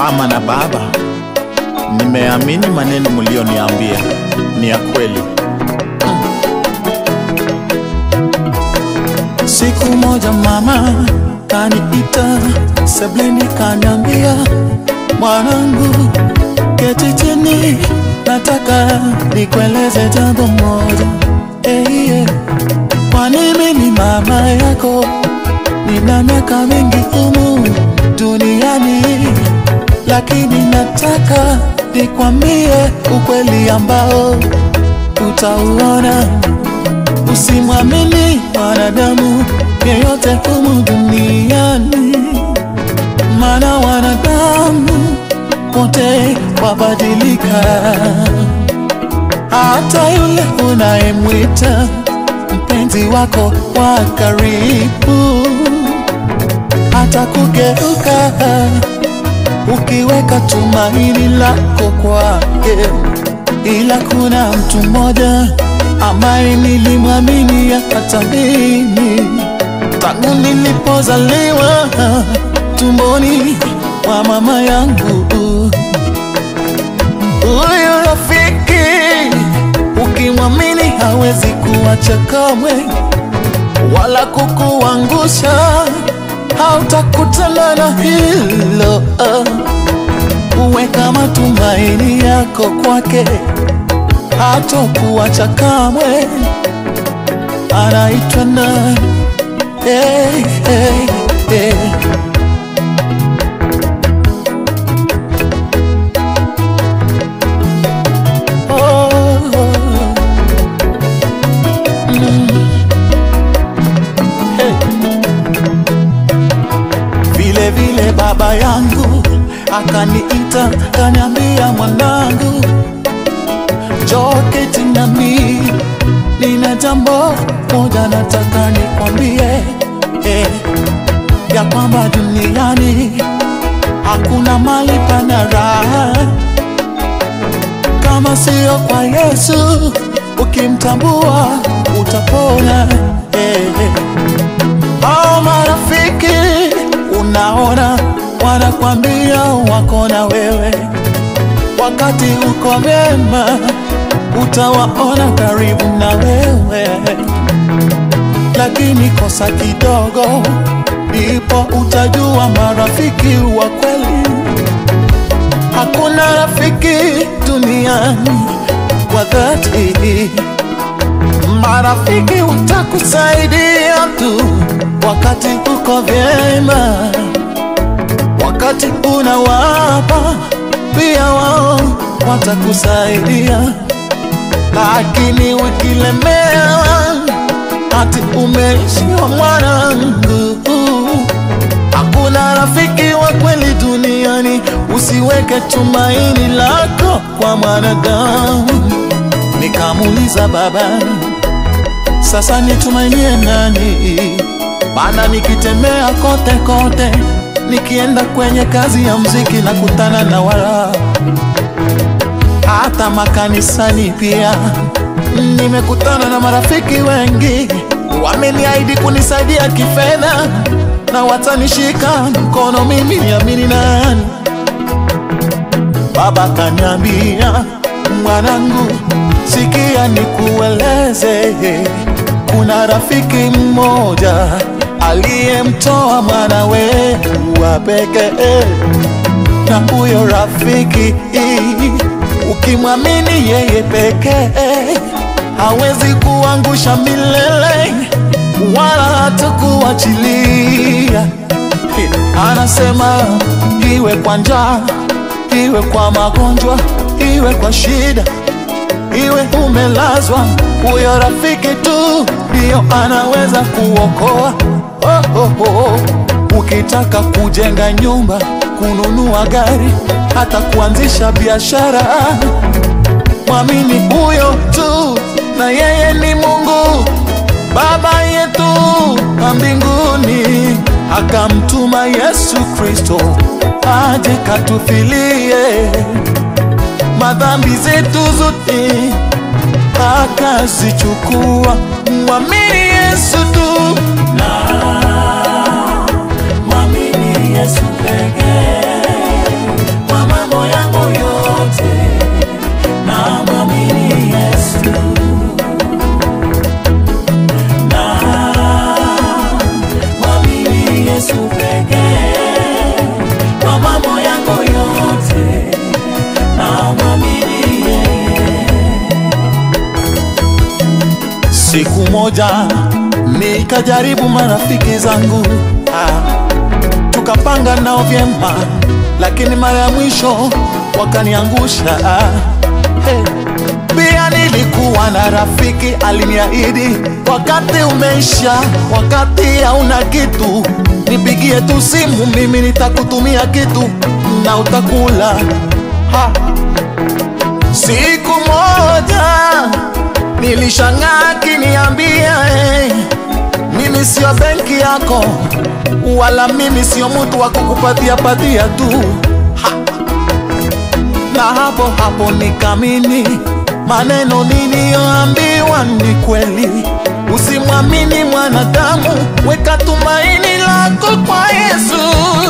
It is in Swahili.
Mama na baba, nimeamini maneno mlioniambia ni ya kweli. Siku moja mama kaniita sebleni, kaniambia mwanangu, keti chini, nataka nikueleze jambo moja. Hey, yeah. Kwani mimi mama yako nina miaka mingi humu duniani, lakini nataka nikwambie ukweli ambao utauona. Usimwamini wanadamu yeyote humu duniani, maana wanadamu wote wabadilika. Hata yule unayemwita mpenzi wako wa karibu hata kugeuka ukiweka tumaini lako kwake, ila kuna mtu mmoja ambaye nilimwamini hata mimi tangu nilipozaliwa tumboni mwa mama yangu. Huyo rafiki ukimwamini hawezi kuacha kamwe, wala kukuangusha, hautakutana na hilo. Uweka matumaini yako kwake, hatokuacha kamwe. Anaitwa nani? Hey, hey, hey. Vile vile baba yangu akaniita, kaniambia mwanangu, njoo keti nami, nina jambo moja nataka nikwambie, eh, ya kwamba duniani hakuna mali pana raha kama sio kwa Yesu. Ukimtambua utapona. Eh, hao marafiki unaona wanakwambia wako na wewe, wakati uko vyema utawaona karibu na wewe, lakini kosa kidogo, ndipo utajua marafiki wa kweli. Hakuna rafiki duniani wa dhati. Marafiki watakusaidia tu wakati uko vyema, wakati unawapa pia wao watakusaidia, lakini ukilemewa ati umeishiwa mwanangu, hakuna rafiki wa kweli duniani. Usiweke tumaini lako kwa mwanadamu. Nikamuuliza baba, sasa nitumainie nani? Maana nikitembea kote kote, nikienda kwenye kazi ya mziki na kutana na wala, hata makanisani pia nimekutana na marafiki wengi, wameniahidi kunisaidia kifedha na watanishika mkono. Mimi niamini nani? Baba kaniambia, mwanangu, sikia nikueleze, kuna rafiki mmoja aliyemtoa mwanawe wa pekee, na huyo rafiki ukimwamini yeye pekee hawezi kuangusha milele wala hatakuachilia. Anasema iwe kwa njaa, iwe kwa magonjwa, iwe kwa shida, iwe umelazwa, huyo rafiki tu ndiyo anaweza kuokoa. Oh, oh, oh. Ukitaka kujenga nyumba, kununua gari, hata kuanzisha biashara, mwamini huyo tu, na yeye ni Mungu Baba yetu wa mbinguni, akamtuma Yesu Kristo aje katufilie madhambi zetu zote, akazichukua. Mwamini Yesu tu mwamini Yesu pekee, moja nikajaribu marafiki zangu ah, tukapanga nao vyema, lakini mara ya mwisho wakaniangusha ah, hey. Pia nilikuwa na rafiki aliniahidi, wakati umeisha, wakati hauna kitu, nipigie tu simu, mimi nitakutumia kitu na utakula ha. Siku moja nilishangaa akiniambia hey, mimi sio benki yako, wala mimi sio mtu wa kukupatia patia tu ha. Na hapo hapo nikamini maneno niliyoambiwa ni kweli. Usimwamini mwanadamu, weka tumaini lako kwa Yesu.